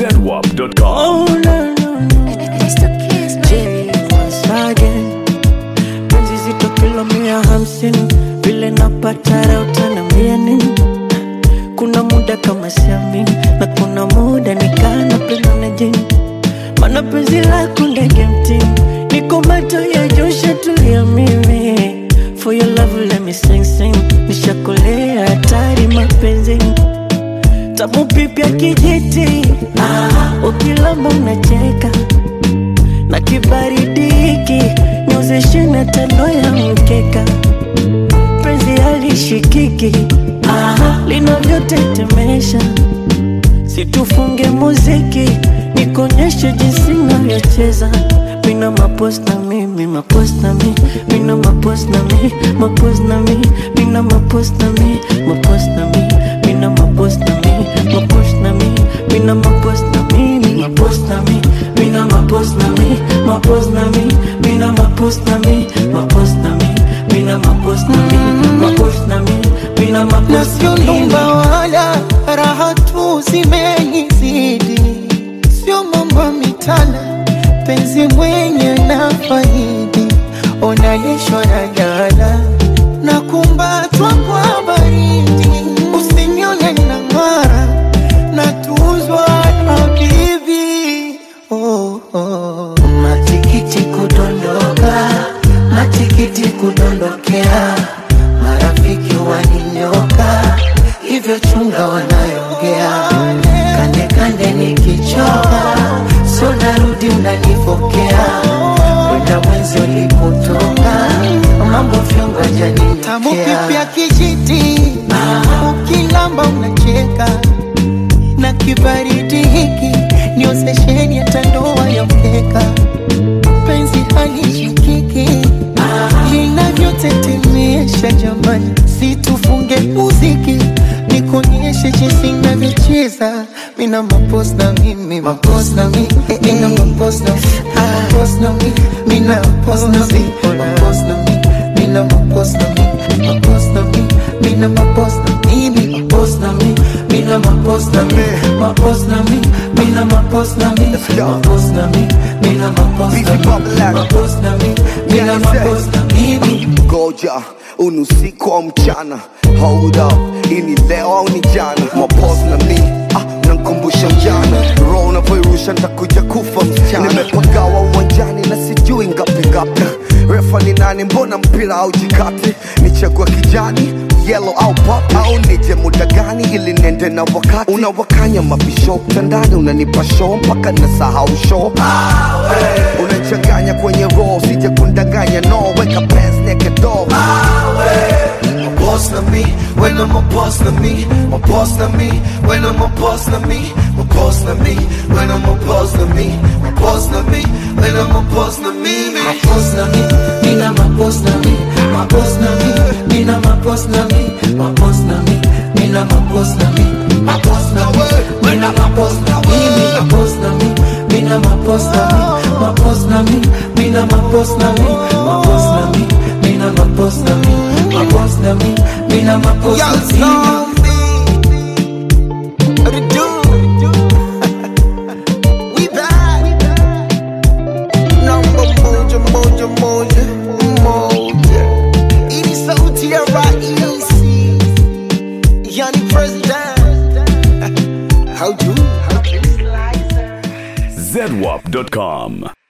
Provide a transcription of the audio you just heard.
zedwap.com. Oh, no, no, no. It's the kiss, J once again. Penzi zito kilo mia hamsini vile napata raha utaniambia nini? Kuna muda kama siamini na kuna muda nikaa napenda na jini, mana penzi lako ndege mtini, niko macho ya Joshua tulia mimi For your love let me sing sing, nishakolea hatari mapenzini tamu pipya kijiti, ah, ukilamba unacheka na kibaridi hiki niozeshe na tando ya mkeka, penzi halishikiki ah, linavyotetemesha, situfunge muziki nikonyeshe jinsi navyocheza mina mapos na mi mi mapos na mi mina mapos na mi mapos na mi mina mapos na mi mapos na mi mina mapos na mi mapos na mi mina mapos na mi mi mapos na mi mina mapos na mi mapos na mi mina mapos na mi mapos na mi mina mapos na mi mapos na mi mina na mapos sio na mi nyumba wala raha tu zimenizidi, sio mambo mitana, penzi mwenye na faidi, onalishwa na jana na kumbatwa kwa baridi, usinione na ng'ara na tuzwa na bibi oh, oh. Matikiti kudondoka, matikiti kudondokea, marafiki waninyoka, hivyo chunga wanayongea, kande kande nikichoka, so narudi unanipokea, kwenda mwenzi ulipotoka, mambo vyongo Tamu janinyotea pipya kijiti, ukilamba unacheka na kibaridi hiki niozesheni hata ndoa ya mkeka, penzi halishikiki linavyotetemesha jamani, situfunge muziki nikonyeshe jinsi navyocheza mina mapos na mimi mapos na mi mina mapos na mapos na mi mina mapos na mi mapos na mi mina mapos na mi mapos na mi mina mapos na mimi mapos na mi mina mapos na mi mapos na mi mina mapos na mi mapos na mi mina mapos na mi mapos na mi mina mapos na mimi ngoja unusiku au mchana hold up ini leo au ni jana mapos na mi ah, nankumbusha mjana roho unavyoirusha ntakuja kufa msichana nimepagawa uwanjani na sijui ngapi ngapi refa ni nani mbona mpira au jikati nichagua kijani yellow au pop au nije muda gani ili nende na wakati unawakanya mabisho mtandani unanipa show mpaka nasahau show unachanganya kwenye roho sije kundanganya no weka pants naked dog My boss na me, when I'm a boss na me, my boss na me, when I'm a boss na me, my boss na me, when I'm a boss na me, my boss na me, when I'm a boss na me, me. mapos na mi, mina mapos na mi, mapos na mi, mina mapos na mi, mapos na mi, mina mapos na mi, mapos na mi, mina mapos na mi, mi mapos na mi, mina mapos na mi, mapos na mi, mina mapos na mi, mapos na mi, mina mapos na mi, mapos na mi, mina mapos Young na mi. zombie. What it do? We back. Number moja, moja, moja, moja. Ini sauti ya raisi. Yani president. How do? How do? zedwap.com.